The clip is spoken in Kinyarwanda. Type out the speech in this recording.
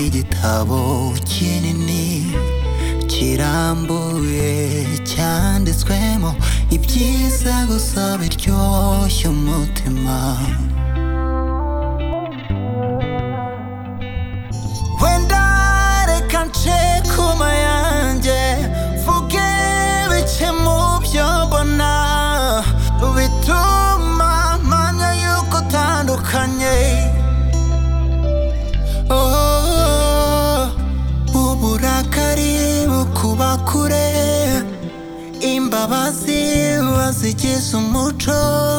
igitabo kinini kirambuye cyanditswemo ibyiza gusa biryoshya umutima wenda reka nce kuma yanjye mvuge bike mu byo mbona bituma mpamya yuko utandukanye Oh, uburakari bukuba kure imbabazi bazigize umuco